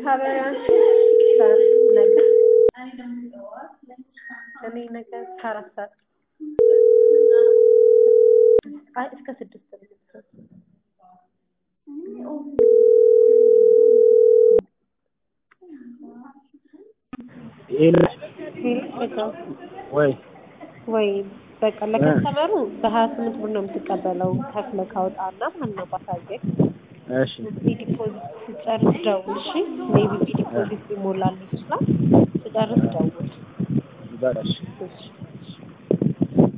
ታበያንሽ ነገ እኔ ነገ ከአራት ሰዓት አይ እስከ ስድስት ነው የምትሰራው። ወይ ወይ በቃ ለከስተመሩ በሀያ ስምንት ብር ነው የምትቀበለው ከፍለህ ካወጣና ማለት ነው ባሳየህ እሺ እዚህ ዲፖዚት ስጨርስ ደውል እሺ ሜቢ ዲፖዚት ይሞላል ይችላል ስጨርስ ደውል በቃ እሺ እሺ